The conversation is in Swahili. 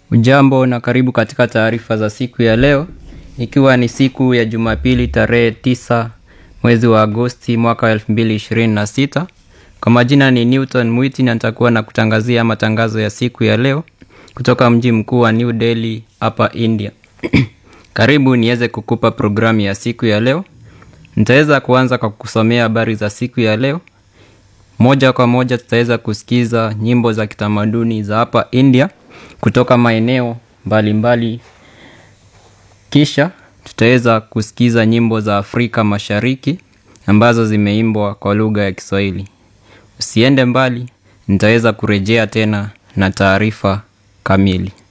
Ujambo na karibu katika taarifa za siku ya leo, ikiwa ni siku ya Jumapili tarehe tisa mwezi wa Agosti mwaka wa 2026. Kwa majina ni Newton Mwiti na nitakuwa na kutangazia matangazo ya siku ya leo kutoka mji mkuu wa New Delhi hapa India. Karibu niweze kukupa programu ya siku ya leo. Nitaweza kuanza kwa kusomea habari za siku ya leo. Moja kwa moja tutaweza kusikiza nyimbo za kitamaduni za hapa India kutoka maeneo mbalimbali. Kisha tutaweza kusikiza nyimbo za Afrika Mashariki ambazo zimeimbwa kwa lugha ya Kiswahili. Usiende mbali, nitaweza kurejea tena na taarifa kamili.